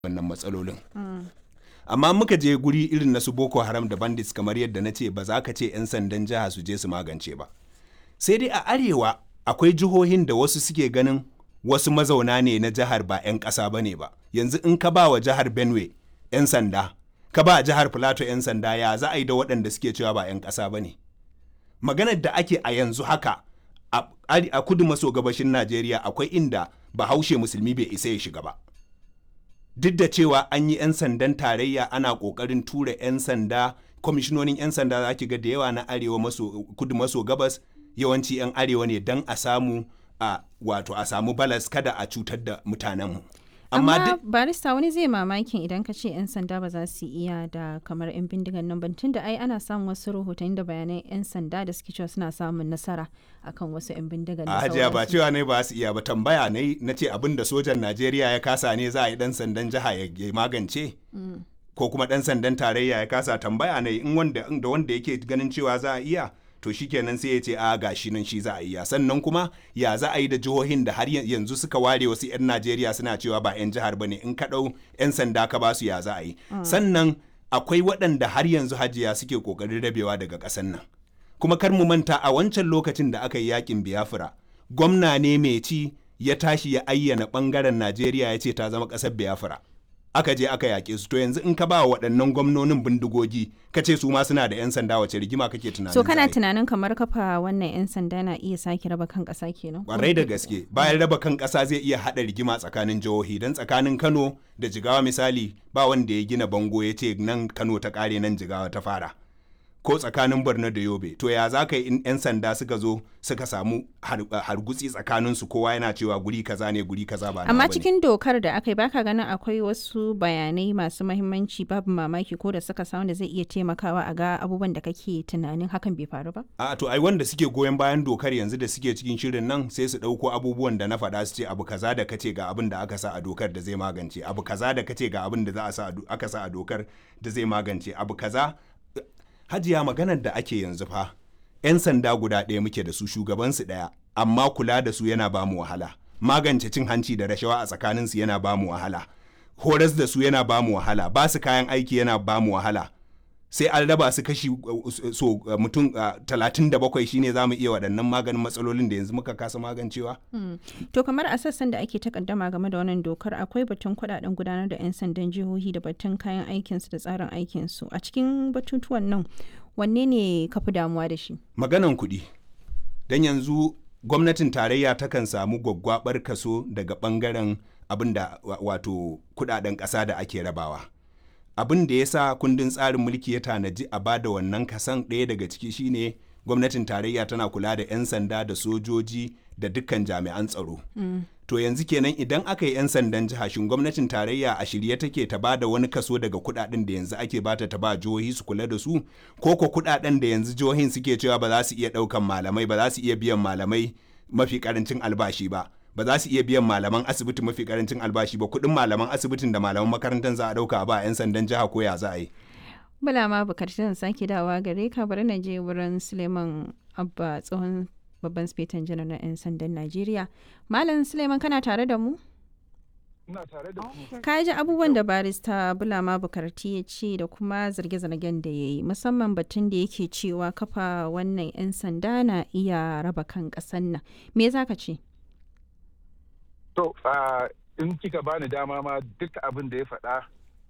wannan matsalolin amma muka je guri irin na su boko haram da bandits kamar yadda na ce ba za ka ce 'yan sandan jiha su je su magance ba sai dai a arewa akwai jihohin da wasu suke ganin wasu mazauna ne na jihar ba 'yan ƙasa ba ne ba yanzu in ka ba wa jihar benue 'yan sanda ka ba jihar plateau 'yan sanda ya za a yi da waɗanda suke cewa ba 'yan ƙasa ba ne maganar da ake a yanzu haka a kudu maso gabashin najeriya akwai inda bahaushe musulmi bai isa ya shiga ba duk da cewa an yi 'yan sandan tarayya ana kokarin tura 'yan sanda kwamishinonin 'yan sanda za ki ga da yawa na arewa maso kudu maso gabas yawanci 'yan arewa ne don a samu a wato a samu balas kada a cutar da mutanenmu amma, amma barista wani zai mamakin idan ka ce 'yan sanda ba za su iya da kamar 'yan bindigan nan ban tunda ai ana samun wasu rahotanni da bayanan 'yan sanda da suke cewa suna samun nasara akan wasu 'yan bindigan a hajiya ba cewa ne ba su iya ba tambaya ne na ce abin da sojan najeriya ya kasa ne za a yi dan sandan jiha ya magance ko kuma dan sandan tarayya ya kasa tambaya ne in wanda da wanda yake ganin cewa za a iya to shikenan sai ya ce a gashi nan shi za a iya sannan kuma ya za a yi da jihohin da har yanzu suka ware wasu 'yan najeriya suna cewa ba 'yan jihar bane in ka ɗau 'yan sanda ka basu ya za a yi sannan akwai waɗanda har yanzu hajiya suke ƙoƙarin rabewa daga ƙasar nan kuma kar mu manta a wancan lokacin da aka yi yakin biafra gwamna ne mai ci ya tashi ya ayyana ɓangaren najeriya ya ce ta zama ƙasar biafra aka je aka yaƙe su to yanzu in ka ba waɗannan gwamnonin bindigogi ka ce su ma suna da 'yan sanda wace rigima kake tunanin so kana tunanin kamar kafa wannan 'yan sanda na iya sake raba kan ƙasa kenan kwarai da gaske bayan raba kan ƙasa zai iya haɗa rigima tsakanin jihohi don tsakanin kano da jigawa misali ba wanda ya gina bango ya ce nan kano ta ƙare nan jigawa ta fara ko tsakanin borno da yobe to ya za ka yi 'yan sanda suka zo suka samu hargutsi tsakanin su kowa yana cewa guri kaza ne guri kaza ba amma cikin dokar da aka yi baka ganin akwai wasu bayanai masu mahimmanci babu mamaki ko da suka samu da zai iya taimakawa a ga abubuwan da kake tunanin hakan bai faru ba a to ai wanda suke goyon bayan dokar yanzu da suke cikin shirin nan sai su dauko abubuwan da na faɗa su ce abu kaza da kace ga abin da aka sa a dokar da zai magance abu kaza da kace ga abin da za a sa aka sa a dokar da zai magance abu kaza hajiya maganar da ake yanzu fa 'yan sanda guda ɗaya muke da su shugabansu ɗaya amma kula da su yana ba mu wahala magance cin hanci da rashawa a tsakaninsu yana ba mu wahala horas da su yana ba mu wahala ba su kayan aiki yana ba mu wahala sai an raba su kashi so mutum talatin da bakwai shine za mu iya waɗannan maganin matsalolin da yanzu muka kasa magancewa. to kamar a sassan da ake takaddama game da wannan dokar akwai batun kuɗaɗen gudanar da 'yan sandan jihohi da batun kayan aikinsu da tsarin aikinsu a cikin batutuwan nan wanne ne ka fi damuwa da shi maganan kuɗi don yanzu gwamnatin tarayya takan samu gwaggwabar kaso daga ɓangaren abin da wato kuɗaɗen ƙasa da ake rabawa. abin da ya sa kundin tsarin mulki ya tanaji a bada wannan kasan ɗaya daga ciki shine gwamnatin tarayya tana kula da 'yan sanda da sojoji da dukkan jami'an tsaro mm. to yanzu kenan idan aka yi 'yan sandan jiha shin gwamnatin tarayya a shirye take ta bada wani kaso daga kudaden da yanzu ake bata ta ba jihohi su kula da su ko ko kudaden da yanzu jihohin suke cewa ba za su iya daukan malamai ba za su iya biyan malamai mafi karancin albashi ba ba za su iya biyan malaman asibiti mafi karancin albashi ba kuɗin malaman asibitin da malaman makarantar za a ɗauka ba 'yan sandan jiha ko ya za a yi. Bala ma bukatar sake dawa gare ka bari na je wurin Suleiman Abba tsohon babban spetan janar na 'yan sandan Najeriya. Malam Suleiman kana tare da mu? Ina tare da ku. Ka ji abubuwan da barista Bulama Bukarti ya ce da kuma zarge-zargen da ya yi musamman batun da yake cewa kafa wannan 'yan sanda na iya raba kan ƙasan nan. Me za ka ce? To, in kika bani dama ma duk abin da ya faɗa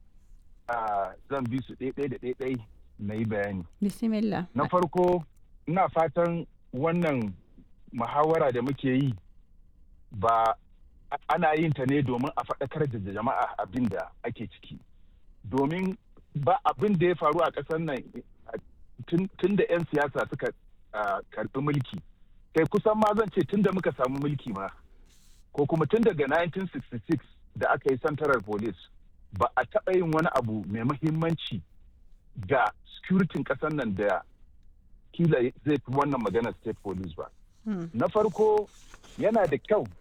zan bi su ɗaiɗai da ɗaiɗai na yi bayani. Bismillah. Na farko, ina fatan wannan muhawara da muke yi ba ana yin ta ne domin a faɗakar da jama'a abin da ake ciki. Domin ba abin da ya faru a ƙasar nan tun da 'yan siyasa suka karɓi mulki. Kai kusan ma zan ce tun da muka samu mulki ma. ko kuma tun daga 1966 da aka yi central police ba a taɓa yin wani abu mai mahimmanci ga securitin ƙasar nan da kila zai fi wannan maganar state police ba. Na farko yana da kyau